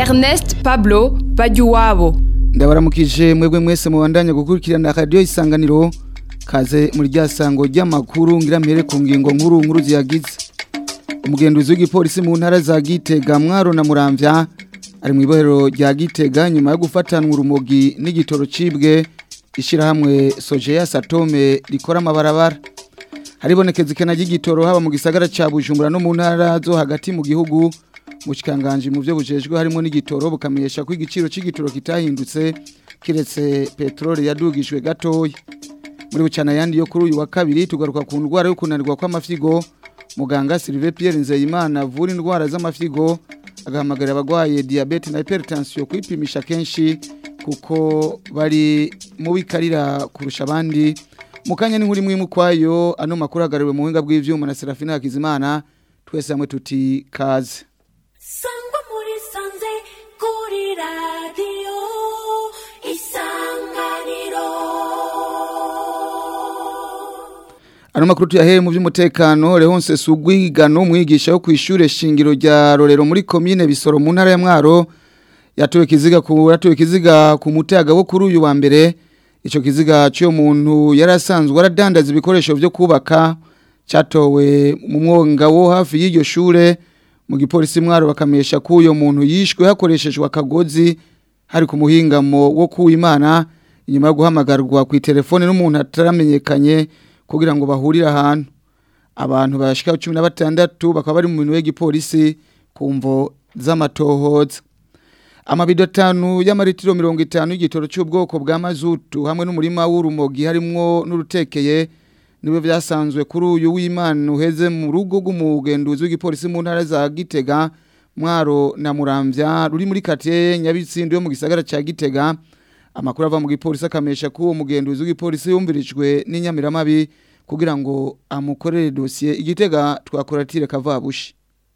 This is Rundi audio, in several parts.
Ernest Pablo Bajuwabo ndabaramukije mwebwe mwese mubandanya gukurikirana radio isanganiro kaze muri rya sango ry'amakuru ngira mpere ku ngingo nkuru nkuru ziyagize umugenduzi w'igipolisi mu ntara za Gitega Mwaro na Muramvya ari mu ibohero rya Gitega nyuma yo gufatanwa urumogi n'igitoro cibwe ishirahamwe Sojeya Satome rikora amabarabara haribonekeza ikena ry'igitoro haba mu gisagara ca Bujumbura no mu ntara zo hagati mu gihugu mushikanganje mu byo bujejwe harimo n'igitoro bukamenyesha ko igiciro c'igitoro kitahindutse kiretse petrole yadugijwe gatoya muri bucana yandi yo kuri uyu wa kabiri tugaruka ku ndwara yo kunanirwa kw'amafyigo muganga Sylvain Pierre Nzeyimana avura indwara z'amafyigo agahamagarira abagwaye diabete na hypertension kwipimisha kenshi kuko bari mu bikarira kurusha abandi mukanya n'inkuru imwe imwe kwayo ano makuru agariwe mu buhinga bw'ivyuma na Serafina Hakizimana twese hamwe tuti kaze sangwa muri sanze kuri radiyo isanganiro Ano makuru tuyahere mu by'umutekano Leonce Sugwigano mwigisha wo kwishure shingiro rya Rorero muri commune Bisoro mu ntara ya Mwaro yatowe kiziga ku yatowe kiziga ku mutaga wo kuri uyu wa mbere ico kiziga cyo muntu yarasanzwe aradandaza ibikoresho byo kubaka cyatowe mu mwonga wo hafi y'iryo shure mu gipolisi Mwaro bakamesha ko uyo muntu yishwe hakoreshejwe akagozi hari ku muhingamo wo kuwimana inyuma yo guhamagarwa ku telefone n'umuntu ataramenyekanye kugira ngo bahurire ahantu abantu bashika 16 bakaba bari mu minwe y'igipolisi kumvo z'amatohoza amabido atanu y'amaritiro 50 y'igitoro cy'ubwoko bwa mazutu hamwe n'umurima w'urumogi harimwo n'urutekeye niwe byasanzwe kuri uyu w'Imana uheze mu rugo rw'umugenduzi w'igipolisi mu ntara za Gitega Mwaro na Muramvya ruri muri quartier Nyabitsindo yo mu gisagara ca Gitega amakuru ava mu gipolisi akamesha ko uwo mugenduzi w'igipolisi yumvirijwe n'inyamiramabi kugira ngo amukorere dosiye igitega twakoratire kavabushi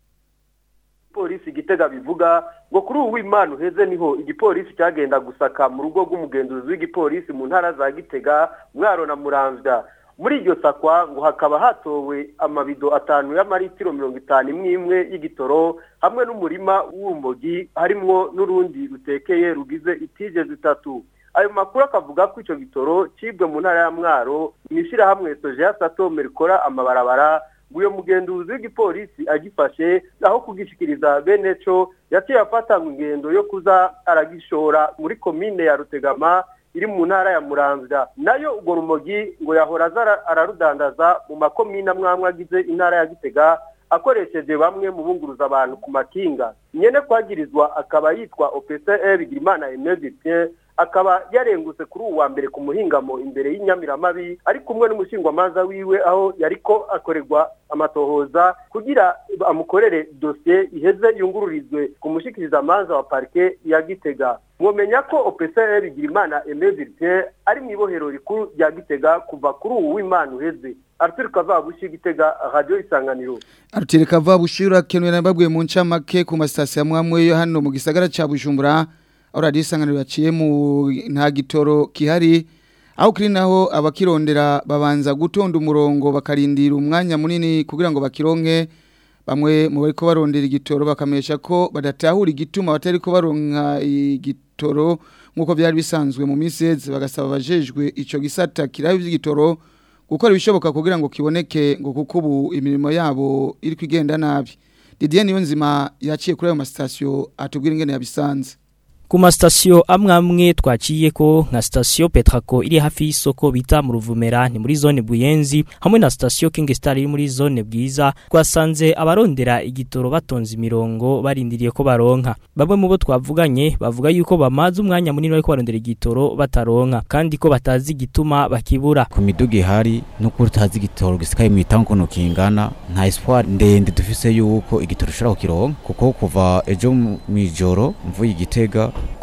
polisi igitega bivuga ngo kuri ubu w'imana uheze niho igipolisi cyagenda gusaka mu rugo rw'umugenzuzi w'igipolisi mu ntara za gitega mwaro na muramvya muri iryo sakwa ngo hakaba hatowe amabido atanu y'amaritiro mirongo itanu imwe imwe y'igitoro hamwe n'umurima w'urumogi harimwo n'urundi rutekeye rugize itije zitatu ayo makuru akavuga ko icyo gitoro cibwe mu ntara ya mwaro mu ishyirahamwe sojeya satome rikora amabarabara ngo uyo mugenduzi w'igipolisi agifashe aho kugishikiriza bene co yaciye afatanywe ingendo yo kuza aragishora muri komine ya rutegama iri mu ntara ya muramvya nayo urwo rumogi ngo yahora aza ararudandaza mu makomine amwamwe agize intara ya gitega akoresheje bamwe mu bunguruza abantu ku makinga nyene kwagirizwa akaba yitwa OPCE Bigirimana Aimé Dupien akaba yarengutse kuri uwu wa mbere ku muhingamo imbere y'inyamiramabi ari kumwe n'umushingwamanza wiwe aho yariko akorerwa amatohoza kugira amukorere dosiye iheze yungururizwe ku mushikirizamanza wa parike ya gitega mwomenya ko OPCE Bigirimana Aimé Dupien ari mu ibohero rikuru rya gitega kuva kuri uwu w'Imana uheze Arthur Kavabushi gitega radio isanganiro Arthur Kavabushi urakenuye nababwiye mu ncamake ku masitasiyo amwe yo hano mu gisagara ca Bujumbura aho radio isanganiro yaciye mu nta gitoro kihari aho kiri naho abakirondera babanza gutonda umurongo bakarindira umwanya munini kugira ngo bakironke bamwe mu bariko barondera igitoro bakamesha ko badatahura igituma batari ko baronka igitoro nkuko byari bisanzwe mu minsi yeze bagasaba abajejwe ico gisata kiraho ivy'igitoro gukora ibishoboka kugira ngo kiboneke ngo kuko ubu imirimo yabo iri kwigenda nabi Didier Niyonzima yaciye kuri ayo masitasiyo atubwira ingene yabisanze ku masitasiyo amwe amwe twaciye ko nka sitasiyo petrako iri hafi y'isoko bita mu ruvumera ni muri zone buyenzi hamwe na sitasiyo king star iri muri zone bwiza twasanze abarondera igitoro batonze imirongo barindiriye ko baronka bamwe mu bo twavuganye bavuga yuko bamaze umwanya munini bariko barondera igitoro bataronka kandi ko batazi igituma bakibura ku miduga ihari nuko utazi igitoro gisikaye mu itango ukuntu kingana nta espoir ndende dufise yuko igitoro ushobora kukironka kuko kuva ejo mw'ijoro mvuye igitega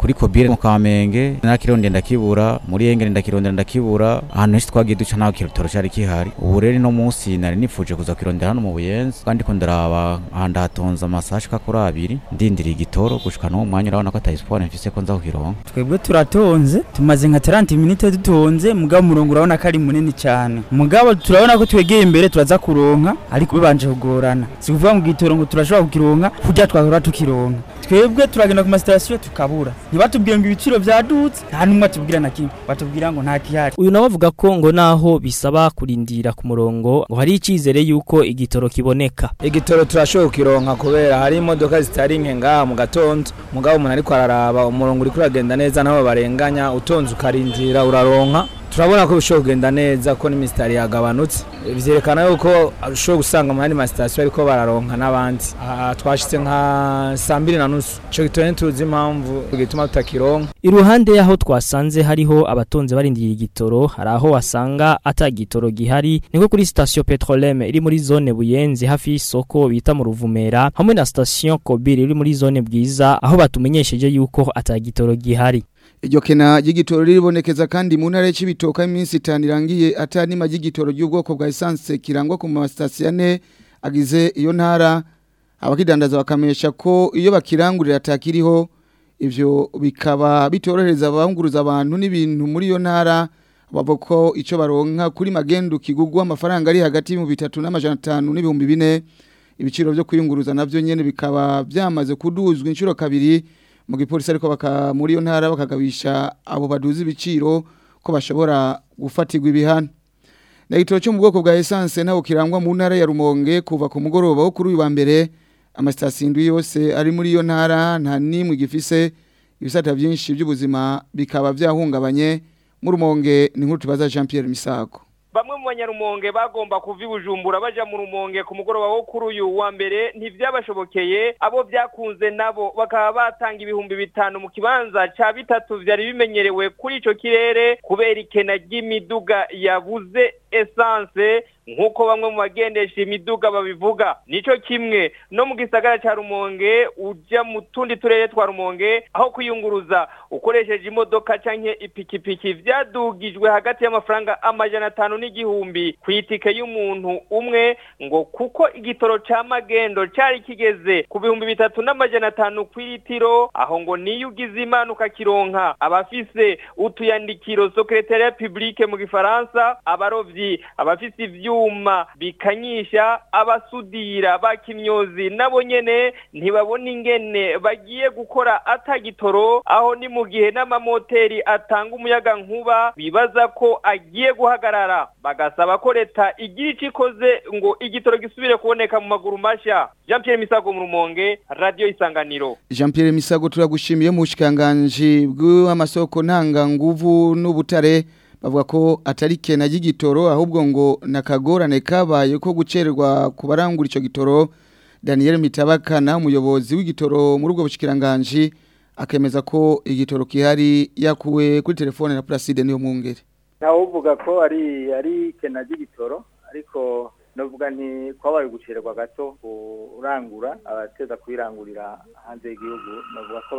kuri kobire mu kamenge nakironde ndakibura muri engere ndakirondera ndakibura ahantu henshi twagiye duca ntaho kirotoro cari kihari ubu rero no munsi nari nifuje kuza kwirondera hano mu buyenzi kandi ko ndaraba ahantu hatonze amasaha ashika kuri abiri ndindiriye igitoro gushika n'uwo mwanya urabona ko ata espoir mfise ko nza kukironka twebwe turatonze tumaze nka 30 minute dutonze mugabo umurongo urabona ko ari munini cyane mugabo turabona ko twegeye imbere turaza kuronka ariko bibanje kugorana si kuvuga mu gitoro ngo turashobora kukironka kurya twahora tukironka twebwe turagenda ku masitasiyo tukabura ntibatubwire ngo ibiciro byadutse nta n'umwe atubwira na kimwe batubwira ngo nta kihari uyu nawe avuga ko ngo naho bisaba kurindira ku murongo ngo hari icyizere yuko igitoro kiboneka igitoro turashoboye kukironka kubera hari imodoka zitari nke ngaha mu gatondo mugabo umuntu ariko araraba umurongo uri kuragenda neza naho barenganya utonze ukarindira uraronka turabona ko bishobora kugenda neza ko n'imisitari yagabanutse byerekana yuko ushobora gusanga mu yandi masitasiyo ariko bararonka n'abandi aha twashyitse nka saa mbiri na nusu icyo gitoro ntituzi impamvu gituma tutakironka iruhande y'aho twasanze hariho abatonze barindiriye igitoro hari aho wasanga ata gitoro gihari niko kuri sitasiyo petroleme iri muri zone buyenzi hafi y'isoko bita mu ruvumera hamwe na sitasiyo kobiri iri muri zone bwiza aho batumenyesheje yuko ata gitoro gihari Iryo kena ry'igitoro riribonekeza kandi mu ntara y'Cibitoka iminsi itanu irangiye atanima ry'igitoro ry'ubwoko bwa essence kirangwa ku masitasiyo ane agize iyo ntara abakidandaza bakamesha ko iyo bakirangurira atakiriho ivyo bikaba bitorohereza abahunguruza abantu n'ibintu muri iyo ntara bavuga ko ico baronka kuri magendu kigugwa amafaranga ari hagati y'ibihumbi bitatu n'amajana atanu n'ibihumbi bine ibiciro vyo kwiyunguruza navyo nyene bikaba byamaze kuduzwa inshuro kabiri mu gipolisi ariko baka muri iyo ntara bakagabisha abo baduza ibiciro ko bashobora gufatirwa ibihano na gitoro cyo mu bwoko bwa essence naho kirangwa mu ntara ya Rumonge kuva ku mugoroba wo kuri uyu wa mbere amasitasiyo indwi yose ari muri iyo ntara nta n'imwe gifise ibisata byinshi by'ubuzima bikaba byahungabanye mu Rumonge ni nkuru tubaza Jean Pierre Misago bamwe mu banyarumonge bagomba kuva ibujumbura baja mu rumonge ku mugoroba wo kuri uyu wa mbere ntivyabashobokeye abo byakunze nabo bakaba batanga ibihumbi bitanu mu kibanza ca bitatu vyari bimenyerewe kuri ico kirere kubera ikena ry'imiduga yabuze esanse nk'uko bamwe mu bagendesha imiduga babivuga nico kimwe no mu gisagara ca rumonge uja mu tundi turere twa rumonge aho kwiyunguruza ukoresheje imodoka canke ipikipiki vyadugijwe hagati y'amafaranga amajana atanu n'igihumbi ku itike y'umuntu umwe ngo kuko igitoro ca magendo cari kigeze ku bihumbi bitatu n'amajana atanu kw'itiro aho ngo niyo ugize imana ukakironka abafise utuyandikiro secretariat publique mu gifaransa abarovyi abafise ivyuma bikanyisha abasudira bakimyozi nabo nyene ntibabona ingene bagiye gukora atagitoro aho ni mu gihe n'amamoteri atanga umuyaga nkuba bibaza ko agiye guhagarara bagasaba ko leta igira ico ikoze ngo igitoro gisubire kuboneka mu maguru masha Jean Pierre Misago mu Rumonge Radio Isanganiro Jean Pierre Misago turagushimiye mu bushikanganje bw'amasoko ntanga nguvu n'ubutare bavuga ko atari kena y'igitoro ahubwo ngo nakagorane kabaye ko gucererwa ku barangura ico gitoro Daniel Mitabakana umuyobozi w'igitoro muri ubwo bushikiranganje akemeza ko igitoro kihari yakuwe kuri telefone na Placide niyo mwungere ntawe uvuga ko ari ari kena ry'igitoro ariko navuga nti kwabaye gucererwa gato urangura abateza kubirangurira hanze y'igihugu navuga ko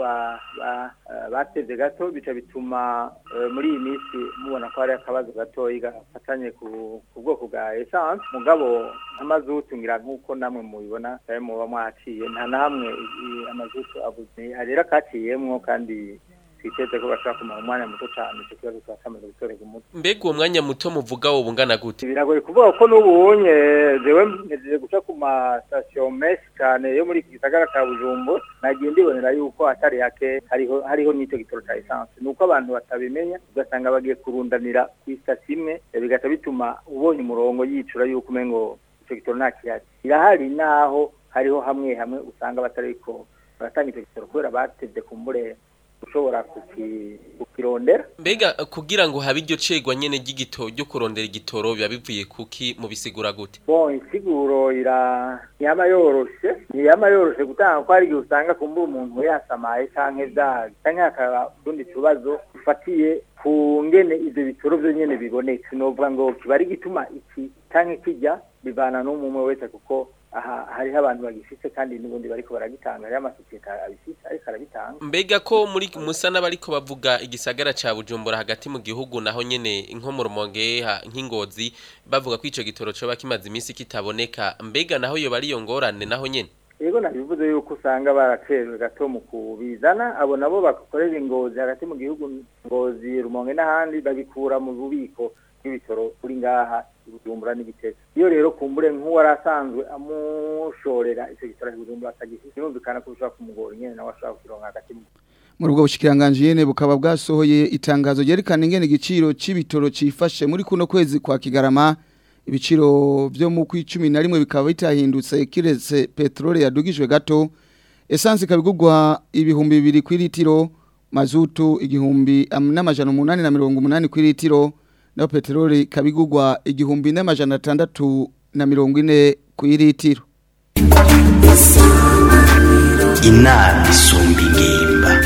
bateze gato bica bituma muri iyi minsi mubona ko hari akabazo gatoya gafatanye ku bwoko bwa esanse mugabo amazutu ngira nk'uko namwe mubibona cyane muba mwaciye nta na hamwe amazutu abuze rero akaciyemwo kandi twiteze ko bashobora kumara umwanya muto cyane icyo kibazo twakamaze gutorega umuti mbega uwo mwanya muto muvuga wo bungana gute biragoye kuvuga ko n'ubunye jewe ntegereje guca ku masitasiyo menshi cyane yo muri iki gisagara cya bujumbu nagiye ndibonera yuko hatari hake hariho hariho n'icyo gitoro cya esanse ni uko abantu batabimenya ugasanga bagiye kurundanira ku isitasiyo imwe bigahita bituma ubonye umurongo yicura yuko umengo icyo gitoro nta kihari irahari naho hariho hamwe hamwe usanga batariko baratanga icyo gitoro kubera batevye ku mbure ushobora kukirondera mbega kugira ngo habe iryo cegwa nyene ry'igitoro ryo kurondera igitoro biba bivuye kuki mu bisigura gute bon insiguro ira ntiyama yoroshe ntiyama yoroshe gutanga ko hari igihe usanga kumbura umuntu yasamaye canke vya canke hakaba utundi tubazo dufatiye ku ngene ivyo bitoro vyo nyene biboneka sinovuga ngo kiba ari igituma iki canke kijya bivana n'umwe wese kuko aha hariho abantu bagifise kandi n'ubundi bariko baragitanga hariho amasosiyete abifise ariko arabitanga mbega ko muri musa n'abariko bavuga igisagara ca bujumbura hagati mu gihugu naho nyene nko mu rumonge ha- nk'ingozi bavuga ko ico gitoro coba kimaze iminsi kitaboneka mbega naho yoba ari iyo ngorane naho nyene yego nabivuze yuko usanga baracerewe gato mu kubizana abo nabo bakorera ingozi hagati mu gihugu ngozi rumonge n'ahandi babikura mu bubiko bw'ibitoro kuri ngaha i bujumbura n'igitega iyo rero kumbure nk'uwari asanzwe amushorera icyo gitoro i bujumbura atagifite birumvikana ko bishobora kumugora nyene nawe ashobora kukironka hagati mu muri ubwo bushikiranganje nyene bukaba bwasohoye itangazo ryerekana ingene igiciro c'ibitoro cifashe muri kuno kwezi kwa Kigarama ibiciro vyo mu kwicumi na rimwe bikaba bitahindutse kiretse petrole yadugijwe gato essence ikabigurwa ibihumbi bibiri ku litiro mazutu igihumbi am- n'amajana umunani na mirongo umunani ku litiro naho petrole ikabigurwa igihumbi n'amajana atandatu na mirongo ine ku litiro inama isumba ingimba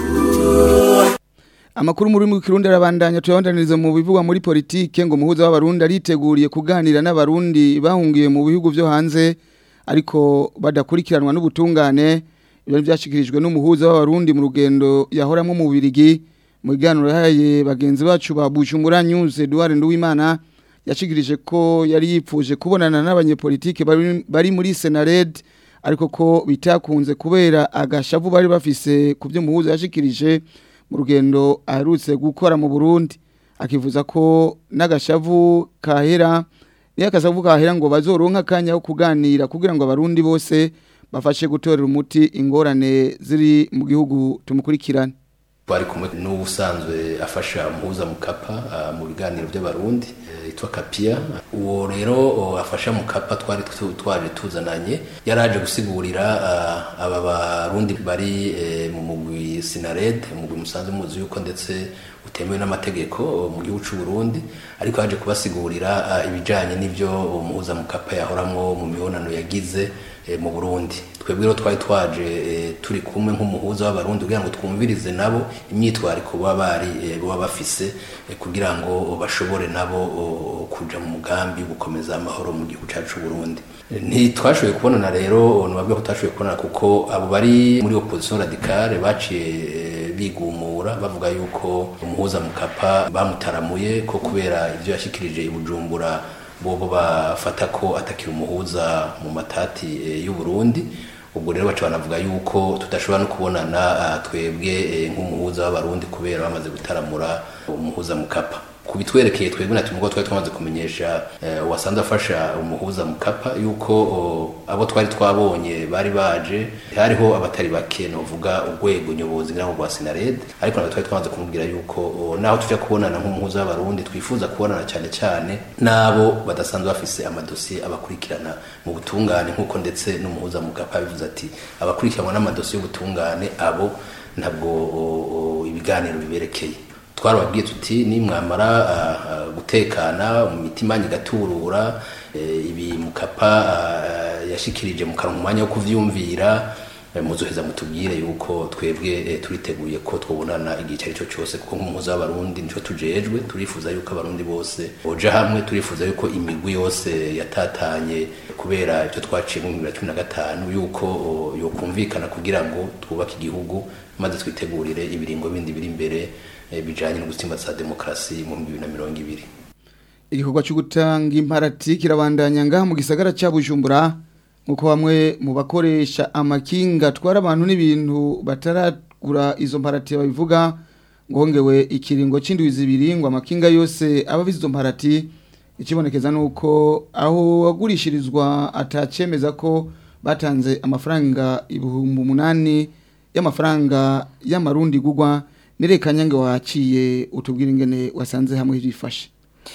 Amakuru muri mu kirundi arabandanya tuyabandaniriza mu bivugwa muri politike ngo muhuza w'abarundi ariteguriye kuganira n'abarundi bahungiye mu bihugu byo hanze ariko badakurikiranwa n'ubutungane ibyo byashikirijwe n'umuhuza w'abarundi mu rugendo yahoramwe mu Birigi mu biganiro yahaye bagenzi bacu ba Bujumbura News Edouard Nduwimana yashikirije ko yari yipfuje kubonana n'abanyepolitike bari, bari muri Senared ariko ko bitakunze kubera agashavu bari bafise ku byo muhuza yashikirije mu rugendo aherutse gukora mu Burundi akivuza ko n'agashavu kahera niyo akasavu kahera ngo bazoronka akanya ko kuganira kugira ngo abarundi bose bafashe gutorera umuti ingorane ziri mu gihugu tumukurikirane twari kumwe n'ubusanzwe afasha muhuza mukapa ah, mu biganiro by'abarundi eh, yitwa kapia uwo rero oh, afasha mukapa twari tu- twaje tuzananye yaraje gusigurira ah, aba barundi bari eh, mu mugwi sinared umugwi musanze muzi yuko ndetse utemewe n'amategeko oh, mu gihugu c'u Burundi ariko yaje kubasigurira ah, ibijanye n'ivyo umuhuza mukapa yahoramwo mu mibonano yagize eh, mu Burundi twebwe rero twari twaje eh, turi kumwe nk'umuhuza w'abarundi kugira ngo twumvirize nabo imyitwariko baba bari eh, baba bafise eh, kugira ngo bashobore nabo oh, kuja mu mugambi wo gukomeza amahoro mu gihugu cyacu c'u Burundi Eh, ntitwashoboye kubonana rero nubabwe ko tutashoboye kubonana kuko abo bari muri opposition radicale baciye eh, bigumura bavuga yuko umuhuza mukapa bamutaramuye ko kubera ivyo yashikirije i Bujumbura bobo bafata ko atakira umuhuza mu matati eh, y'u Burundi ubwo rero baca banavuga yuko tudashobora no kubonana ah, twebwe eh, nk'umuhuza w'abarundi kubera bamaze gutaramura umuhuza mukapa kubitwerekeye twebwe na tumwe twari twamaze kumenyesha eh, wasanze afasha umuhuza mukapa yuko oh, abo twari twabonye bari baje hariho abatari bake novuga urwego nyobozi ngira ngo rwa Sinared ariko natwe twari twamaze kumubwira yuko oh, naho tuja kubonana nk'umuhuza w'abarundi twifuza kubonana cyane cyane nabo badasanzwe bafise amadosiye abakurikirana mu butungane nk'uko ndetse n'umuhuza mukapa bivuze ati abakurikiranwa n'amadosiye y'ubutungane abo ntabwo oh, oh, ibiganiro biberekeye twarababwiye tuti nimwamara ah, ah, gutekana mu mitima igaturura eh, ibi mukapa ah, yashikirije mu kanwa umwanya wo kuvyumvira eh, muzoheza mutubwire yuko twebwe eh, turiteguye ko twobonana igihe icyo ari cyo cyose kuko nk'umuhuza w'abarundi nico tujejwe turifuza yuko abarundi bose boja hamwe turifuza yuko imigwi yose yatatanye kubera ivyo twaciye mu bibiri na cumi na gatanu yuko oh, yokumvikana kugira ngo twubake igihugu maze twitegurire ibiringo bindi biri imbere eh, bijanye no gutsimbatsa demokarasi mu 2020 igikorwa cyo gutanga imparati kirabandanya ngaha mu gisagara cya Bujumbura nkuko bamwe mu bakoresha amakinga atwara abantu n'ibintu bataragura izo mparati babivuga ngo hongewe ikiringo c'indwi zibiri ngo amakinga yose aba abize izo mparati ikibonekeza nuko aho wagurishirizwa atacemeza ko batanze amafaranga ibihumbi umunani y'amafaranga y'amarundi gugwa nirekanya ngo waciye utubwira ingene wasanze hamwe hifashe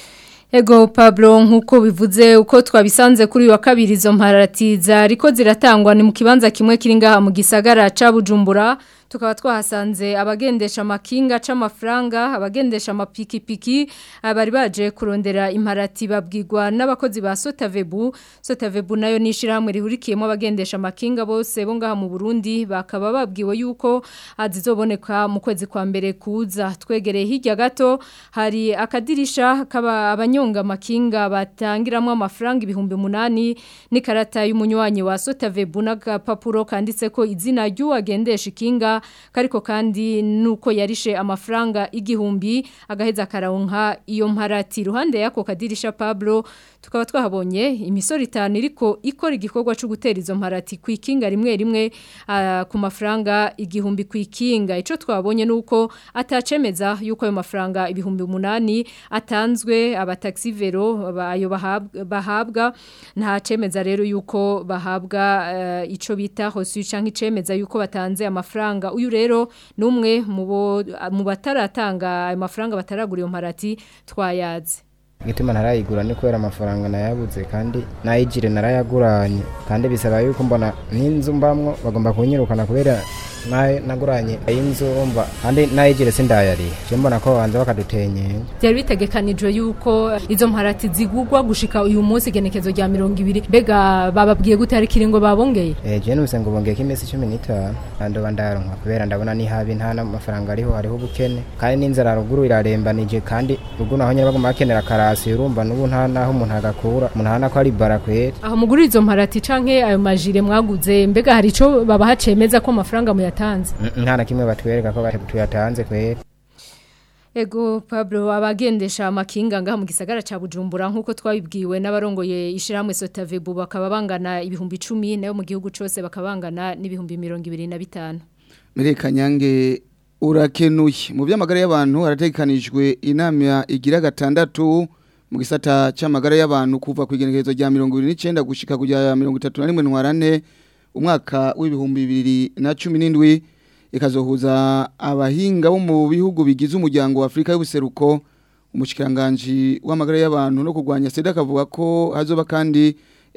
Ego Pablo nkuko bivuze uko twabisanze kuri uyu wa kabiri izo mparati zariko ziratangwa ni mu kibanza kimwe kiri ngaha mu gisagara ca Bujumbura tukaba twahasanze abagendesha amakinga c'amafaranga abagendesha amapikipiki bari baje kurondera imparati babwirwa n'abakozi ba Sotavebu Sotavebu nayo nishirahamwe rihurikiyemo abagendesha amakinga bose bo ngaha mu Burundi bakaba babwiwe yuko azizoboneka mu kwezi kwa mbere kuza twegereye hirya gato hari akadirisha kaba abanyonga amakinga batangiramo amafaranga ibihumbi munani n'ikarata y'umunywanyi wa Sotavebu n'agapapuro kanditse ko izina ry'uwagendesha ikinga kariko kandi nuko yarishe amafaranga igihumbi agaheza karawunka iyo mparati ruhande yako kadirisha Pablo tukaba twahabonye imisoro itanu iriko ikora igikorwa cyo gutera izo mparati ku ikinga rimwe rimwe uh, ku mafaranga igihumbi ku ikinga ico twabonye nuko atacemeza yuko ayo mafaranga ibihumbi umunani atanzwe abataxi vero ayo bahabwa, bahabwa nta cemeza rero yuko bahabwa uh, ico bita hosu canke icemeza yuko batanze amafaranga uyu rero numwe mu bataratanga ayo mafaranga bataragura iyo mparati twayaze igituma ntarayigura ni kubera amafaranga nayabuze kandi nayigire narayaguranye kandi bisaba yuko mbona n'inzu mbamwo bagomba kunyirukana kubera naguranye inzu umva kandi nayigire sindayariye je mbona ko banza bakadutenye byari bitegekanijwe yuko izo mparati zigugwa gushika uyu munsi igenekezo rya mirongo ibiri mbega bababwiye gute hari kiringo babongeye eh je nuse ngo bongeye kimesi 15 ndandoba ndaronka kubera ndabona ni habi nta n'amafaranga ariho hariho ubukene kandi n'inzara ruguru irarembanije kandi ruguru naho nyine bagomba bakenera karasi urumva n'ubu nta naho umuntu agakura umuntu hana ko ari barakwere aho muguri izo mparati canke ayo majire mwaguze mbega hari ico babaha cemeza ko amafaranga muyatanze nta na kimwe batwereka ko tuyatanze kwere Ego Pablo abagendesha amakinga ngaha mu gisagara ca Bujumbura nkuko twabibwiwe n'abarongoye ishiramwe Sotavebu bakaba bangana ibihumbi 10 nayo mu gihugu cose bakabangana n'ibihumbi 25 Mereka nyange urakenuye mu by'amagara y'abantu haratekanijwe inama igira gatandatu mu gisata cy'amagara y'abantu kuva ku igenekerezo rya 29 gushika kujya 31 ntwarane umwaka w'ibihumbi bibiri na cumi n'indwi ikazohuza abahinga bo mu bihugu bigize umuryango wa Afrika y'ubuseruko umushikiranganje w'amagara y'abantu no kurwanya sida akavuga ko hazoba kandi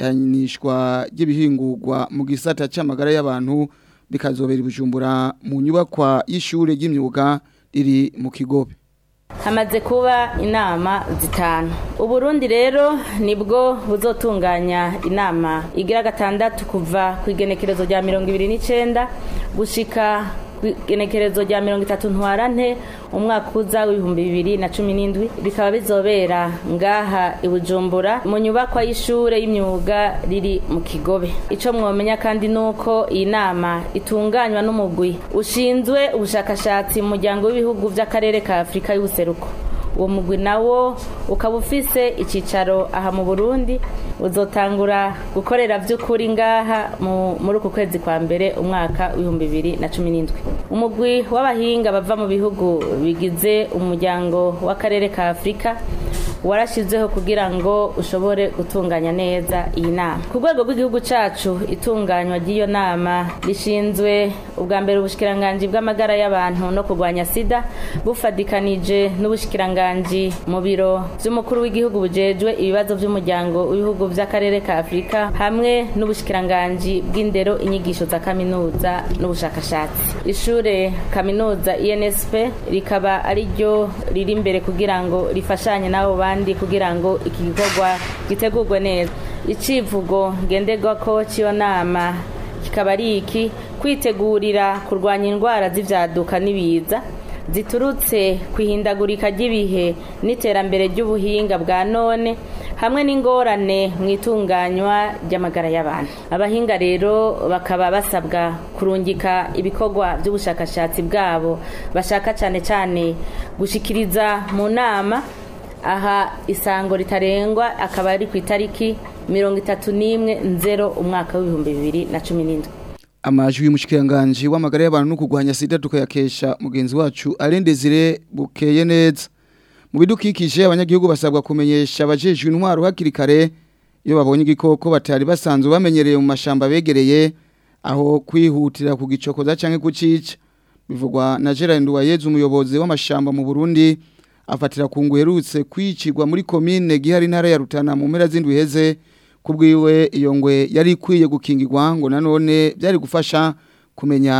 yanishwa ry'ibihingurwa mu gisata cy'amagara y'abantu bikazobera ibujumbura mu nyubakwa y'ishure ry'imyuga riri mu kigobe hamaze kuba inama zitanu uburundi rero nibwo buzotunganya inama igira gatandatu kuva ku igenekerezo rya mirongo ibiri n'icyenda gushika ku igenekerezo rya mirongo itatu ntwarante umwaka uza w'ibihumbi bibiri na cumi n'indwi bikaba bizobera ngaha i bujumbura mu nyubakwa y'ishure y'imyuga riri mu kigobe icyo mwomenya kandi ni uko iyi nama itunganywa n'umugwi ushinzwe ubushakashatsi mu muryango w'ibihugu by'akarere ka afurika y'ubuseruko uwo mugwi nawo ukaba ufise icyicaro aha mu burundi uzotangura gukorera by'ukuri ngaha muri uku kwezi kwa mbere umwaka w'ibihumbi bibiri na cumi n'indwi umugwi w'abahinga bava mu bihugu bigize umuryango w'akarere ka afurika warashyizeho kugira ngo ushobore gutunganya neza iyi nama ku rwego rw'igihugu cyacu itunganywa ry'iyo nama rishinzwe ubwa mbere ubushikiranganji bw'amagara y'abantu no kurwanya sida bufadikanije n'ubushikiranganji mu biro by'umukuru w'igihugu bujejwe ibibazo by'umuryango w'ibihugu by'akarere ka afurika hamwe n'ubushikiranganji bw'indero inyigisho za kaminuza n'ubushakashatsi ishure kaminuza insp rikaba ari ryo riri imbere kugira ngo rifashanye n'abo bandi kugira ngo iki gikorwa gitegurwe neza icivugo ngenderwako cy'iyo nama kikaba ari iki kwitegurira kurwanya indwara z'ibyaduka n'ibiza ziturutse ku ihindagurika ry'ibihe n'iterambere ry'ubuhinga bwa none hamwe n'ingorane mu itunganywa ry'amagara y'abantu abahinga rero bakaba basabwa kurungika ibikorwa by'ubushakashatsi bwabo bashaka cyane cyane gushikiriza mu nama aha isango ritarengwa akaba ari ku itariki mirongo itatu n'imwe nzero umwaka w'ibihumbi bibiri na cumi n'indwi amajwi y'umushikiranganje w'amagara y'abantu no kurwanya sida tukayakesha mugenzi wacu arendezire bukeye neza mu bidukikije abanyagihugu basabwa kumenyesha abajejwe intwaro hakiri kare iyo babonye igikoko batari basanzwe bamenyereye mu mashamba begereye aho kwihutira kugicokoza canke kucica bivugwa na Gerard Nduwayeze umuyobozi w'amashamba mu Burundi afatira ku ngwerutse kwicirwa muri komine gihari ntara ya Rutana mu mpera z'indwi heze kubwiwe iyo ngwe yari ikwiye gukingirwa ngo nanone byari gufasha kumenya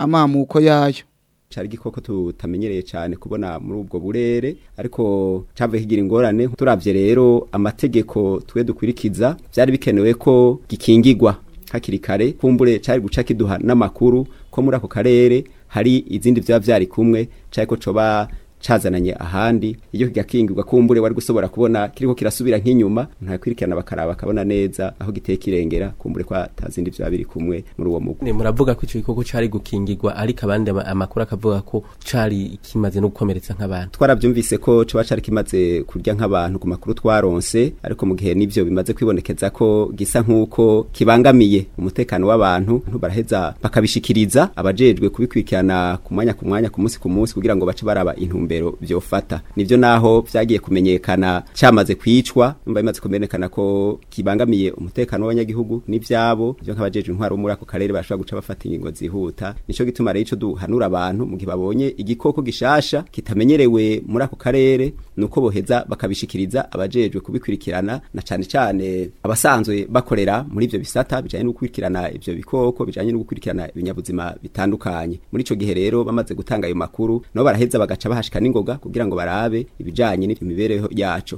amamuko yayo cari igikoko tutamenyereye cyane kubona muri ubwo burere ariko cavuye kigira ingorane turavye rero amategeko twe dukurikiza byari bikenewe ko gikingirwa hakiri kare kumbure cari guca kiduha n'amakuru ko muri ako karere hari izindi vyaba vyari kumwe cari ko coba cazananye ahandi iyo kigakingirwa kumbure wari gusobora kubona kiriko kirasubira nk'inyuma ntakwirikirana bakaraba bakabona neza aho giteye kirengera kumbure ko atazindi vyaba biri kumwe muri uwo mugwi ni muravuga ko ico gikoko cari gukingirwa ariko abandi ama- amakuru akavuga ko cari kimaze no gukomeretsa nk'abantu twaravyumvise ko coba cari kimaze kurya nk'abantu ku makuru twaronse ariko mu gihe nivyo bimaze kwibonekeza ko gisa nk'uko kibangamiye umutekano w'abantu baraheza bakabishikiriza abajejwe kubikurikirana ku mwanya ku mwanya ku munsi ku munsi kugira ngo bace baraba intumbero vyofata nivyo naho vyagiye kumenyekana camaze kwicwa numva bimaze kumenyekana ko kibangamiye umutekano w'abanyagihugu n'ivyabo ivyo nk'abajejwe intwaro bo muri ako karere bashobora guca bafata ingingo zihuta nico gituma rero ico duhanura abantu mu gihe babonye igikoko gishasha kitamenyerewe muri ako karere nuko boheza bakabishikiriza abajejwe kubikurikirana na cane cane abasanzwe bakorera muri ivyo bisata bijanye no gukurikirana ivyo bikoko bijanye no gukurikirana ibinyabuzima bitandukanye muri ico gihe rero bamaze gutanga ayo makuru nabo baraheza bagaca bahashika n'ingoga kugira ngo barabe ibijanye n'imibereho yaco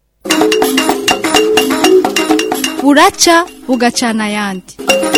buraca bugacana ayandi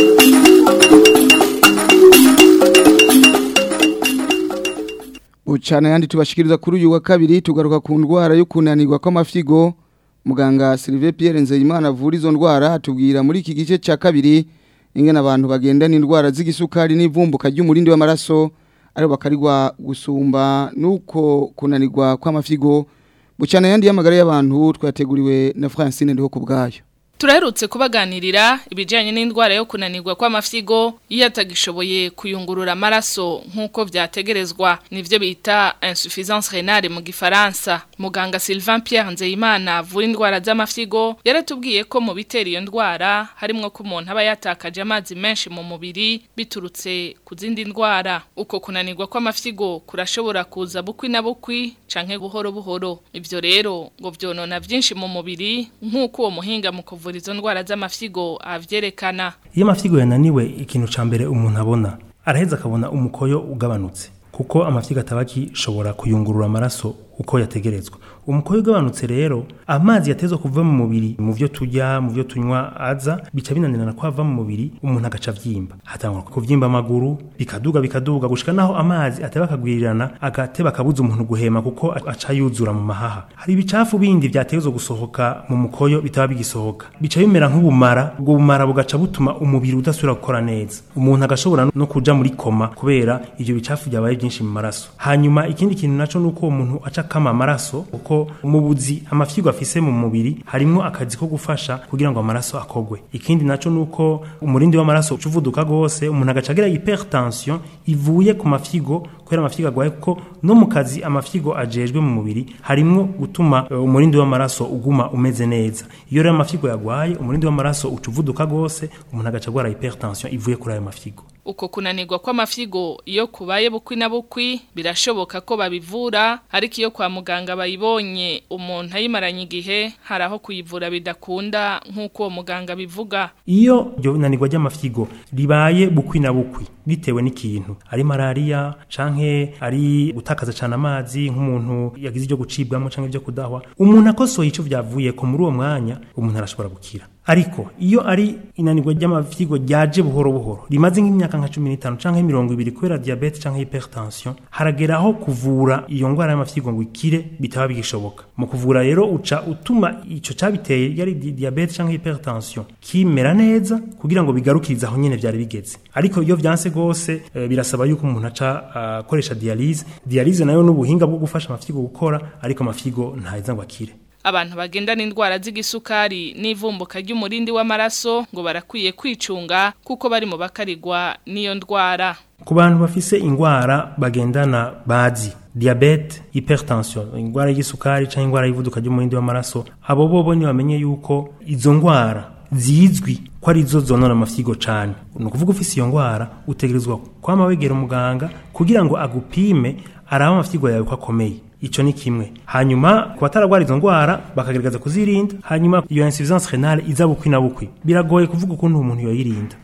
Bucana yandi tubashikiriza kuri uyu wa kabiri tugaruka ku ndwara yo kunanirwa kw'amafyigo muganga Sylvain Pierre Nzeyimana avura izo ndwara atubwira muri iki gice ca kabiri ingene abantu bagendana indwara z'igisukari n'ivumbuka ry'umurindi w'amaraso aribo bakarigwa gusumba nuko kunanirwa kw'amafyigo bucana yandi y'amagara y'abantu twateguriwe na Francine ndiho kubgayo Turaherutse kubaganirira ibijyanye n'indwara yo kunanirwa kw'amafyigo iyo atagishoboye kuyungurura amaraso nk'uko byategerezwa nivyo bita insuffisance rénale mu gifaransa muganga Sylvain Pierre Nzeyimana avura indwara z'amafyigo yaratubwiye ko mu bitera iyo ndwara harimwo ko umuntu aba yatakaje amazi menshi mu mubiri biturutse ku zindi ndwara uko kunanirwa kw'amafyigo kurashobora kuza bukwi na bukwi canke buhoro buhoro ivyo rero ngo vyonona vyinshi mu mubiri nk'uko uwo muhinga mu kuvura izo ndwara z'amafyigo avyerekana iyo amafyigo yananiwe ikintu ca mbere umuntu abona araheza akabona umukoyo ugabanutse kuko amafyigo ataba akishobora kuyungurura amaraso uko yategerezwa umukoyo ugabanutse rero amazi yatezwa kuva mu mubiri mu byo turya mu byo tunywa aza bica binanirana ko ava mu mubiri umuntu agaca avyimba hatangwa kuvyimba amaguru bikaduga bikaduga gushika naho amazi ateba akagwirirana agateba akabuza umuntu guhema kuko aca yuzura mu mahaha hari ibicafu bindi vyategezwa gusohoka mu mukoyo bitaba bigisohoka bica bimera nk'ubumara ubwo bumara bugaca butuma umubiri udasubira gukora neza umuntu agashobora no kuja muri koma kubera ivyo bicafu byabaye byinshi mu maraso hanyuma ikindi kintu naco nuko uwo muntu aca kama amaraso kuko mu buzi amafyigo afise mu mubiri harimwo akazi ko gufasha kugira ngo amaraso akogwe ikindi naco nuko umurindi w'amaraso ucuvuduka gose umuntu agaca agira hypertension ivuye ku mafyigo kubera amafyigo agwaye kuko no mu kazi amafyigo ajejwe mu mubiri harimwo gutuma uh, umurindi w'amaraso uguma umeze neza iyo rero amafyigo yagwaye umurindi w'amaraso ucuvuduka gose umuntu agaca agwara hypertension ivuye kuri ayo mafyigo uko kunanirwa kw'amafyigo iyo kubaye bukwi na bukwi birashoboka ko babivura ariko iyo kwa muganga bayibonye umuntu ayimaranye igihe hari aho kuyivura bidakunda nk'uko uwo muganga bivuga iyo iryo nanirwa ry'amafyigo ribaye bukwi na bukwi bitewe n'ikintu ari malaria canke ari gutakaza cyane amazi nk'umuntu yagize ibyo gucibwamo canke ibyo kudahwa umuntu akosoye ico vyavuye ko muri uwo mwanya umuntu arashobora gukira ariko iyo ari inanirwa ry'amafyigo ryaje buhoro buhoro rimaze nk'imyaka nka 15 canke 20 kubera diabete canke hypertension harageraho kuvura iyo ngwara y'amafyigo ngo ikire bitaba bigishoboka mu kuvura rero uca utuma ico cabiteye yari di- diabete canke hypertension kimera neza kugira ngo bigarukirize aho nyene vyari bigeze ariko iyo vyanse gose e, birasaba yuko umuntu aca akoresha dialyse dialyse nayo n'ubuhinga bwo gufasha amafyigo gukora ariko amafyigo ntaheza ngo akire abantu bagendana indwara z'igisukari n'ivumbuka ry'umurindi w'amaraso ngo barakwiye kwicunga kuko bari mu bakarigwa n'iyo ndwara ku bantu bafise ingwara bagendana bazi diabete hypertension ingwara y'isukari canke ingwara y'ivuduka ry'umurindi w'amaraso abo bobo ni bamenye yuko izo ngwara zizwi ko ari zo zonona amafyigo cane ni ukuvuga ufise iyo ngwara utegerezwa kwama wegera umuganga kugira ngo agupime arabe amafyigo yawe ko akomeye ico ni kimwe hanyuma ku bataragwara izo ngwara bakagerageza kuzirinda hanyuma iyo insuffisance renale iza bukwi na bukwi biragoye kuvuga ukuntu umuntu yoyirinda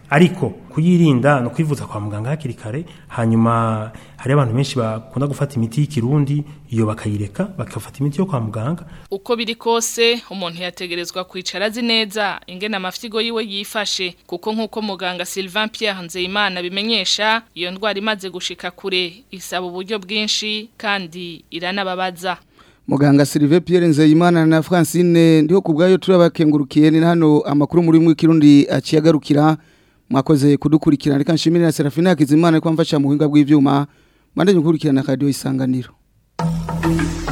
ariko kuyirinda no kwivuza kwa muganga hakiri kare hanyuma hari abantu benshi bakunda gufata imiti y'ikirundi iyo bakayireka bakafata imiti yo kwa muganga uko biri kose umuntu yategerezwa kwicara azi neza ingene amafyigo yiwe yifashe kuko nk'uko muganga Sylvain Pierre Nzeyimana bimenyesha iyo ndwara imaze gushika kure isaba uburyo bwinshi kandi iranababaza Muganga Sylvain Pierre Nzeyimana na Francine ndiho kubgayo turabakengurukiye ni hano amakuru muri mwe kirundi aciyagarukira mwakoze kudukurikirana reka nshimire na Serafina Hakizimana ko amfasha mu buhinga bw'ivyuma mande nkurikirana radio isanganiro